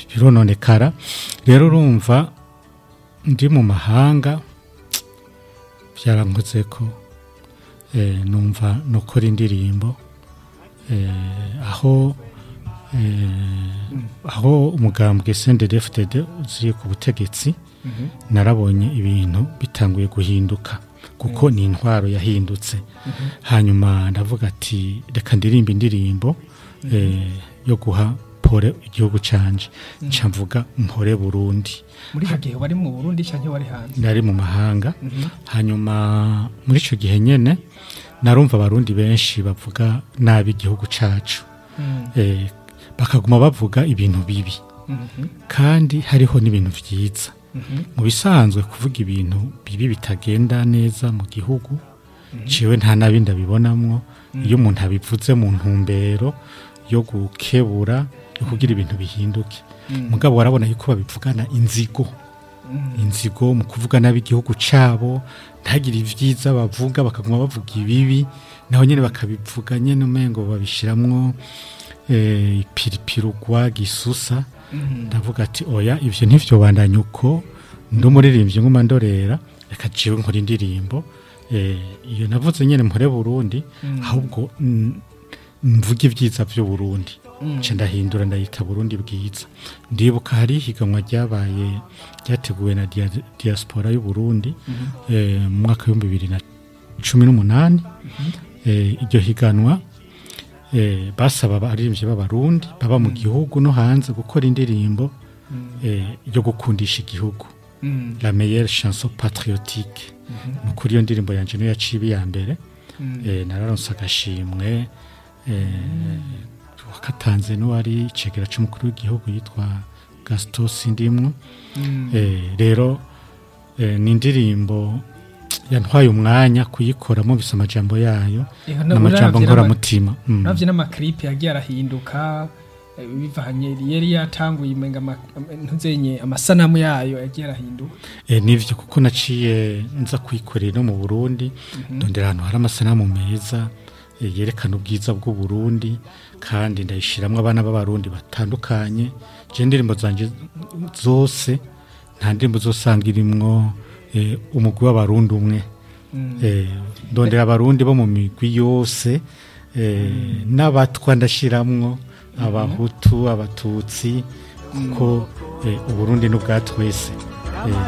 birononekara rero urumva ndi mu mahanga byarankoze ko eh, numva nokora indirimbo eh, aho eh, aho umugambwe CNDD-FDD uziri ku butegetsi narabonye ibintu bitanguye guhinduka kuko ni intwaro yahindutse hanyuma ndavuga ati reka ndirimba indirimbo eh, yo guha pore igihugu canje nca mvuga mpore Burundi muri icyo gihe wari mu burundi cyangwa wari hanze nari mu mahanga hanyuma muri icyo gihe nyine narumva abarundi benshi bavuga nabi igihugu cyacu Eh, bakaguma bavuga ibintu bibi kandi hariho n'ibintu byiza mu bisanzwe kuvuga ibintu bibi bitagenda neza mu gihugu ciwe nta nabi ndabibonamwo iyo umuntu abivuze mu ntumbero yo gukebura yo kugira ibintu bihinduke mugabo warabona yuko babivugana inzigo inzigo mu kuvuga nabi igihugu cyabo ntagire ibyiza bavuga bakaguma bavuga ibibi naho nyine bakabivuga nyine umengo babishiramwo eh, ipiripirugwa gisusa ndavuga ati oya ivyo ntivyo bandanya uko ndi umuririmbyi nguma ndorera reka jiwe nkora indirimbo eh, iyo navuze nyine mpore Burundi ahubwo mm, mvuge ibyiza by'u Burundi nce ndahindura ndayita Burundi bwiza ndibuka hari ihiganwa ryabaye ryateguwe na dia- diaspora y'u Burundi eh, mu mwaka w'ibihumbi bibiri na cumi n'umunani eh, iryo higanwa eh, basaba abaririmbyi b'abarundi baba mu gihugu no hanze gukora indirimbo eh, yo gukundisha igihugu la meilleure chanson patriotique ni ukuri iyo ndirimbo yanje niyo yaciye iya mbere eh, nararonse agashimwe eh, wakatanze n'uwari icegera c'umukuru w'igihugu yitwa gaston sindimwo eh, rero eh, ni indirimbo yantwaye umwanya kuyikora mubise amajambo yayo n'amajambo nkoramutima Mm. navyo n'amaklipe yagiye arahinduka eh, bivanye yari yatanguye imenga ama- ntuzenye amasanamu yayo yagiye arahinduka E, nivyo kuko naciye nza kwikorera no mu Burundi ndondera ahantu hari amasanamu meza e, yerekana ubwiza bw'u Burundi kandi ndayishiramwo abana b'abarundi batandukanye je indirimbo zanje zose nta ndirimbo zosanga irimwo e, umugwi w'abarundi umwe e, ndondera abarundi bo mu migwi yose e, n'abatwa ndashiramwo abahutu abatutsi kuko e, uburundi n'ubwa twese